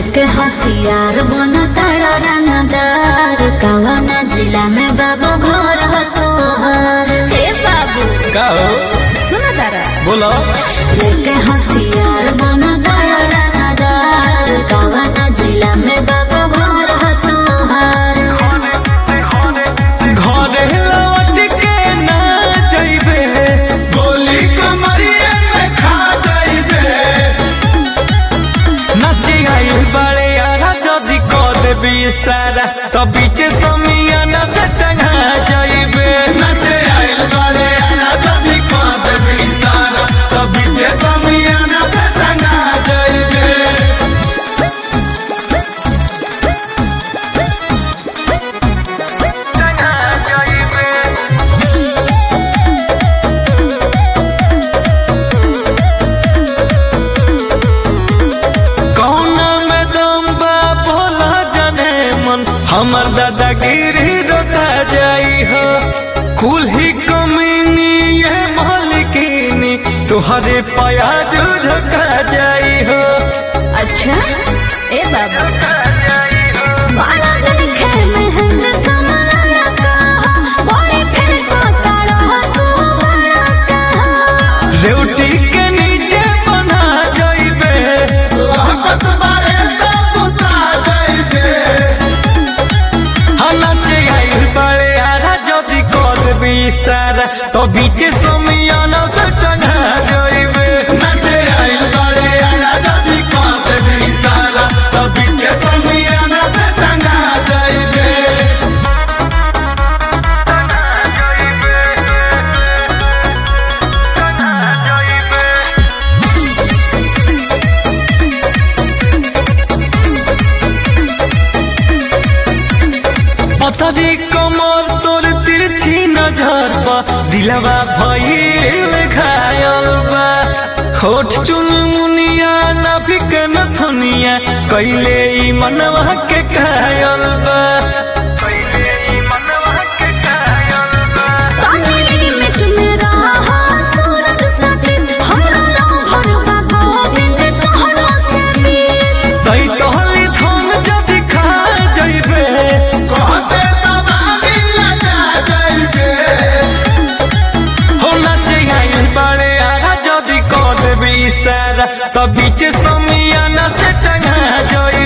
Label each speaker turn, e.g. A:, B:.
A: लेके हथियार बन तारा रंगदार कवन जिला में बाबू घर हो तोहर हे बाबू
B: का हो
A: सुन तारा
B: बोलो
A: लेके हथियार बन तारा रंगदार कवन जिला में बाबू घर हो तोहर
B: घरे लौट के ना जइबे
C: गोली कमरिए में खा जाइबे
B: नाचे आइल बड़े यारा जदी क देबी सारा तो बीचे समियाना से टंगा जइबे
C: नचे आइल बारे आना तभी कांद भी सारा तभी जे समियाना से टंगा जाइबे
B: टंगा जइबे कौना में दम बा भोला जाने मन हमर दादागिरी रोका जाई हो कुल ही कमीनी ये मालिकिनी तुहरे प्याज झका जाई हो
A: अच्छा ए बाबू बड़ा देखे महंग समाना कहा बड़ी फिर को तारा तू बड़ा कहा
B: रेवटी के नीचे बना जाइबे
C: लहकत बारे तो बुता जाइबे
B: नाचे आइल बड़े आरा जदी कर भी सारा तो बीचे समियाना से टंगा जाइबे
C: नचे आइल बारे आना तभी कांद भी सारा तभी जे समियाना से टंगा जाइबे
B: पतरी कमर तोर तिरछी नजर बा दिलवा भइल घायल बा होठ चुन मुनिया नाभिक नथुनिया कैले ई मनवा के कायल बा
A: तानी लिमिट में रहा सूरज सतीश हमरा लहर बा गोविंद तोहरा से बीस
B: सही तोहली धन जदि खा जइबे
C: कहते तबाली लगा जाइबे
B: हो नाचे आइल बाड़े आरा जदि कर देबी सारा तो बीच समियाना से टंगा जइबे